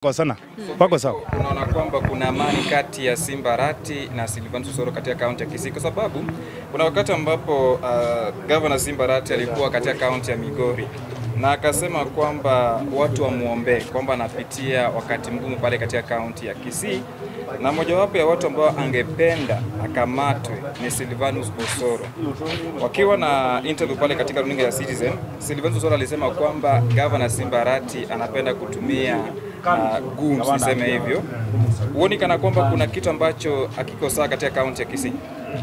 hawajakosana, wako sawa. Unaona kwamba kuna amani kati ya Simba Arati na Silvanus Osoro katika kaunti ya Kisii, kwa sababu kuna wakati ambapo uh, gavana Simba Arati alikuwa katika kaunti ya Migori na akasema kwamba watu wamwombee kwamba anapitia wakati mgumu pale katika kaunti ya Kisii, na mojawapo ya watu ambao angependa akamatwe ni Silvanus Osoro. Wakiwa na interview pale katika runinga ya Citizen, Silvanus Osoro alisema kwamba gavana Simba Arati anapenda kutumia uh, goons niseme hivyo. Huoni kana kwamba kuna kitu ambacho hakiko sawa katika kaunti ya Kisii?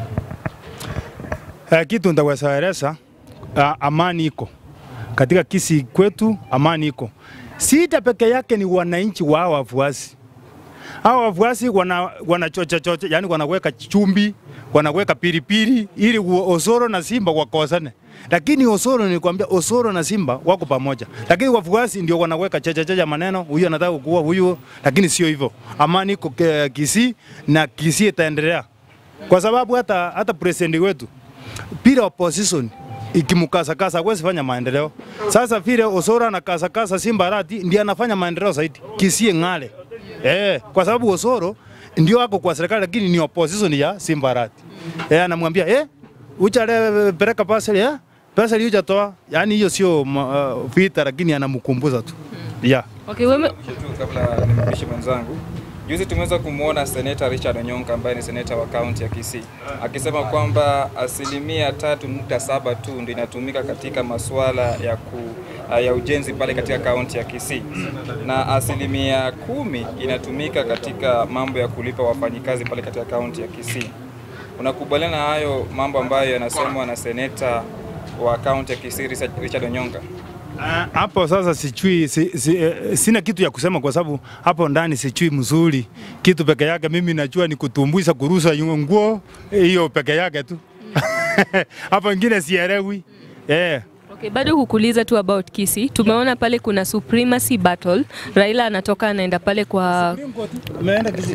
Eh, kitu ndaweza eleza, ah, amani iko katika Kisii kwetu, amani iko. Sita peke yake ni wananchi wa hawa wafuasi. Hawa wafuasi wana wanachocha chocha, yani wanaweka chumbi, wanaweka pilipili ili u- Osoro na Simba wakosane. Lakini Osoro nilikwambia, Osoro na Simba wako pamoja, lakini wafuasi ndio wanaweka chacha chacha maneno, huyu anataka kuua huyu, lakini sio hivyo. Amani iko ke- Kisii na Kisii itaendelea kwa sababu hata hata president wetu bila opposition ikimkasakasa hawezi fanya maendeleo. Sasa vile Osoro anakasakasa Simba Arati ndiye anafanya maendeleo zaidi, Kisii ng'ale. Eh, kwa sababu Osoro ndio ako kwa serikali lakini ni opposition ya Simba Arati. Eh, anamwambia eh, uchale peleka paseli eh, paseli hujatoa. Yani hiyo sio ma- uh, vita, lakini anamkumbuza tu. Yeah. Okay, wewe Mwisho tu kabla nimpishe mwenzangu, juzi tumeweza kumwona seneta Richard Onyonka ambaye ni seneta wa kaunti ya Kisii akisema kwamba asilimia tatu nukta saba tu ndio inatumika katika masuala ya ku, ya ujenzi pale katika kaunti ya Kisii na asilimia kumi inatumika katika mambo ya kulipa wafanyikazi pale katika kaunti ya Kisii. Unakubaliana na hayo mambo ambayo yanasemwa na seneta wa kaunti ya Kisii Richard Richard Onyonka? Ah, hapo sasa sichui si, si, eh, sina kitu ya kusema kwa sababu hapo ndani sichui mzuri kitu peke yake. Mimi najua ni kutumbuisa kurusa yu- nguo eh, hiyo peke yake tu hapo ingine sielewi eh. Okay, bado kukuuliza tu about Kisii. Tumeona pale kuna supremacy battle. Raila anatoka anaenda pale kwa Ameenda Kisii.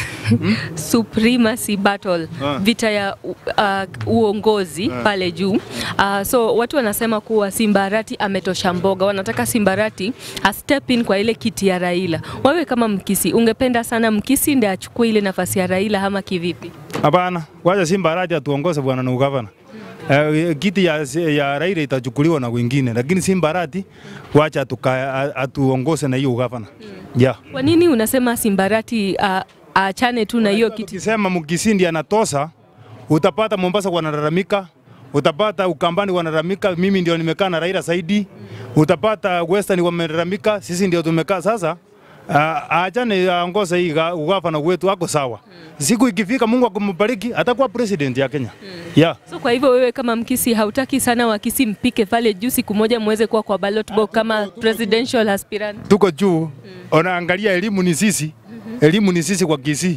supremacy battle, Ah. vita ya u- uh, uongozi pale juu. Uh, so watu wanasema kuwa Simbarati ametosha mboga, wanataka Simbarati a step in kwa ile kiti ya Raila. Wewe kama Mkisi, ungependa sana Mkisi ndiye achukue ile nafasi ya Raila ama kivipi? Hapana, wacha Simba Arati atuongoze bwana na ugavana. Eh, kiti ya, ya Raila itachukuliwa na wengine, lakini Simba Arati wacha atuka, atuongoze na hiyo ugavana. Yeah. Kwa nini unasema Simbarati uh, aachane tu na hiyo kiti? Ukisema Mkisii ndiye anatosa, utapata Mombasa wanalalamika, utapata Ukambani wanalalamika, mimi ndio nimekaa na Raila zaidi, utapata Western wamelalamika, sisi ndio tumekaa sasa. Uh, aachane aongoze hii ga- ugavana wetu, ako sawa. Siku ikifika, Mungu akumbariki, atakuwa president ya Kenya. Yeah. So kwa hivyo wewe kama Mkisi hautaki sana Wakisi mpike pale juu siku moja muweze kuwa kwa ballot box kama presidential aspirant? tuko juu, unaangalia elimu ni sisi, elimu ni sisi kwa Kisii.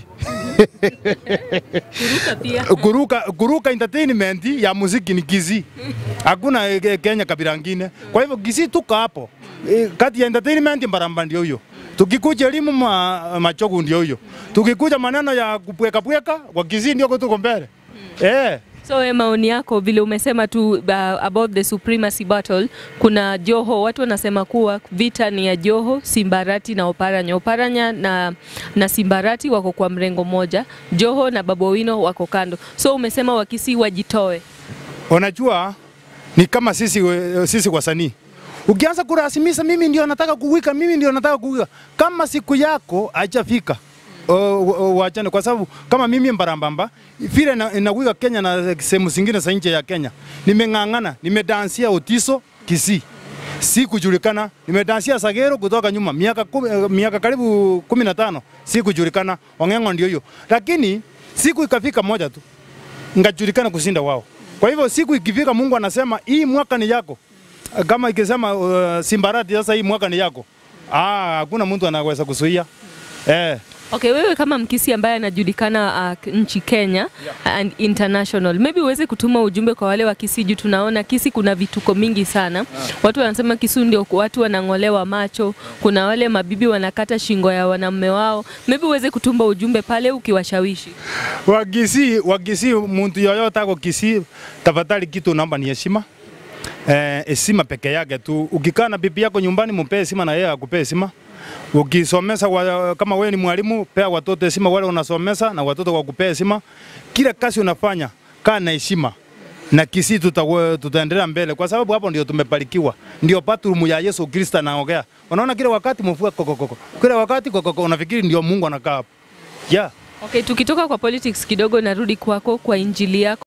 Kuruka pia. kuruka, kuruka entertainment ya muziki ni Kisii, hakuna eh, Kenya kabila ngine. Kwa hivyo Kisii tuko hapo Eh, kati ya entertainment Mbaramba ndio hiyo, tukikuja elimu ma, Machogu ndio hiyo, tukikuja maneno ya kupweka pweka kwa Kisii ndio tuko mbele eh. So we maoni yako vile umesema tu uh, about the supremacy battle, kuna Joho, watu wanasema kuwa vita ni ya Joho, Simbarati na Oparanya. Oparanya na, na Simbarati wako kwa mrengo moja, Joho na Babu Owino wako kando. So umesema Wakisi wajitoe. Unajua ni kama sisi, we- sisi wasanii ukianza kurasimisha, mimi ndio nataka kuwika, mimi ndio nataka kuwika, kama siku yako haijafika o- o- wachane, kwa sababu kama mimi Mbarambamba vile na- nawika Kenya na sehemu zingine za nje ya Kenya, nimeng'ang'ana, nimedansia Otiso Kisii sikujulikana. Nimedansia Sagero kutoka nyuma miaka, kumi, eh, miaka karibu kumi na tano sikujulikana. Ong'eng'o ndio hiyo, lakini siku ikafika moja tu ngajulikana kushinda wao. Kwa hivyo siku ikifika, Mungu anasema hii mwaka ni yako, kama ikisema uh, Simbarati sasa hii mwaka ni yako, ah, hakuna mtu anaweza kuzuia eh. Okay, wewe kama Mkisi ambaye anajulikana uh, nchi Kenya and international, maybe uweze kutuma ujumbe kwa wale wa Kisii juu tunaona Kisii kuna vituko mingi sana. Watu wanasema Kisii ndio watu wanang'olewa macho, kuna wale mabibi wanakata shingo ya wanaume wao. Maybe uweze kutuma ujumbe pale ukiwashawishi. Wakisi, wakisi mtu yoyote ako Kisii, tafadhali kitu naomba ni heshima. Eh, heshima peke yake tu. Ukikaa na bibi yako nyumbani, mpe heshima na yeye akupee heshima. Ukisomesa wa, kama wewe ni mwalimu, pea watoto heshima wale unasomesa na watoto wakupea heshima. Kila kazi unafanya kaa na heshima na Kisii tuta, tutaendelea mbele kwa sababu hapo ndio tumebarikiwa, ndio bathroom ya Yesu Kristo anaongea. Unaona kila wakati mvua kokokoko, kila wakati kokoko, unafikiri ndio Mungu anakaa hapo yeah. Okay, tukitoka kwa politics kidogo, narudi kwako kwa injili yako.